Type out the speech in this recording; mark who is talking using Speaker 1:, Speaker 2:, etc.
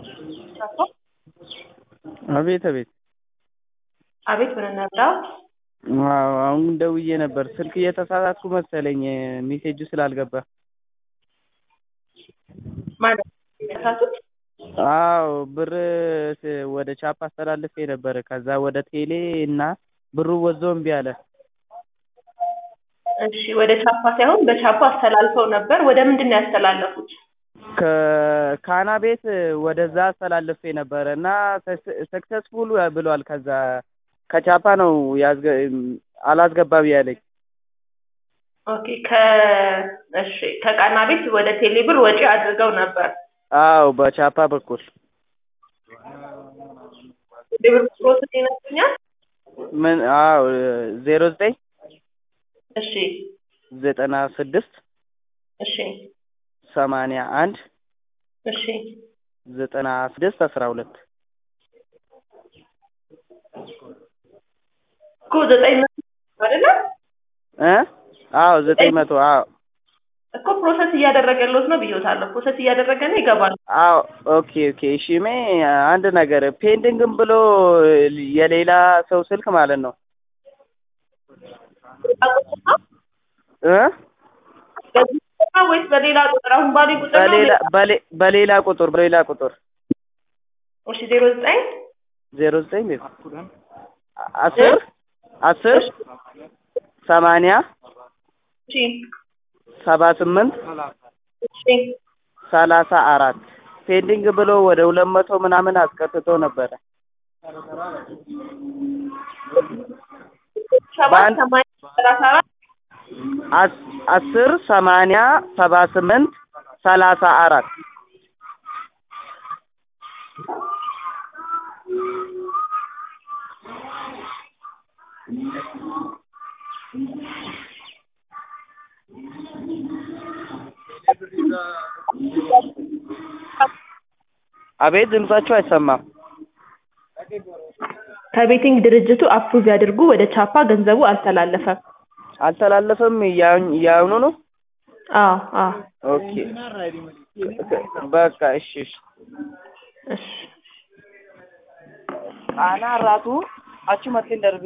Speaker 1: አቤት አቤት
Speaker 2: አቤት ምን እንርዳው?
Speaker 1: አዎ አሁን ደውዬ ነበር ስልክ እየተሳሳትኩ መሰለኝ ሜሴጁ ስላልገባ
Speaker 2: ማለት የተሳሳቱት?
Speaker 1: አዎ ብር ወደ ቻፕ አስተላልፌ ነበር ከዛ ወደ ቴሌ እና ብሩ ወዞ እምቢ አለ
Speaker 2: እሺ ወደ ቻፓ ሳይሆን በቻፓ አስተላልፈው ነበር ወደ ምንድን ነው ያስተላለፉት?
Speaker 1: ከካና ቤት ወደዛ አስተላልፌ ነበረ እና ሰክሰስፉል ብሏል ከዛ ከቻፓ ነው ያዝገ አላስገባም ያለኝ
Speaker 2: ኦኬ ከ እሺ ከቃና ቤት ወደ ቴሌ ብር ወጪ አድርገው ነበር
Speaker 1: አዎ በቻፓ በኩል
Speaker 2: ቴሌ ብር ቁጥሮትን ይነግሩኛል?
Speaker 1: ምን አዎ ዜሮ ዘጠኝ
Speaker 2: እሺ
Speaker 1: ዘጠና ስድስት
Speaker 2: እሺ
Speaker 1: ሰማንያ አንድ
Speaker 2: እሺ
Speaker 1: ዘጠና ስድስት አስራ ሁለት
Speaker 2: እኮ ዘጠኝ መቶ አይደለ?
Speaker 1: እ አዎ ዘጠኝ መቶ አዎ
Speaker 2: እኮ ፕሮሰስ እያደረገለት ነው ብዬዎታለሁ። ፕሮሰስ እያደረገ ነው ይገባል።
Speaker 1: አዎ ኦኬ ኦኬ እሺ ሜ አንድ ነገር ፔንዲንግም ብሎ የሌላ ሰው ስልክ ማለት ነው እ
Speaker 2: በዚህ ቁጥር ነው ወይስ በሌላ ቁጥር? አሁን ባሉኝ ቁጥር ነው?
Speaker 1: በሌላ በሌ- በሌላ ቁጥር በሌላ ቁጥር
Speaker 2: እሺ ዜሮ ዘጠኝ
Speaker 1: ዜሮ ዘጠኝ አስር አስር ሰማንያ
Speaker 2: እሺ
Speaker 1: ሰባ ስምንት
Speaker 2: እሺ
Speaker 1: ሰላሳ አራት ፔንዲንግ ብሎ ወደ ሁለት መቶ ምናምን አስቀጥቶ ነበረ
Speaker 2: ሰባት
Speaker 1: በአንድ-
Speaker 2: ሰማንያ ሰላሳ አራት
Speaker 1: አስ- አስር ሰማንያ ሰባ ስምንት ሰላሳ አራት አቤት ድምጻችሁ አይሰማም
Speaker 2: ከቤቲንግ ድርጅቱ አፕሩቭ ያድርጉ። ወደ ቻፓ ገንዘቡ አልተላለፈም።
Speaker 1: አልተላለፈም እያ- እያሁኑ ነው
Speaker 2: አዎ አዎ
Speaker 1: ኦኬ በቃ እሺ እሺ
Speaker 2: እሺ
Speaker 1: ጣና ራቱ አቹ መቴን ደርቤ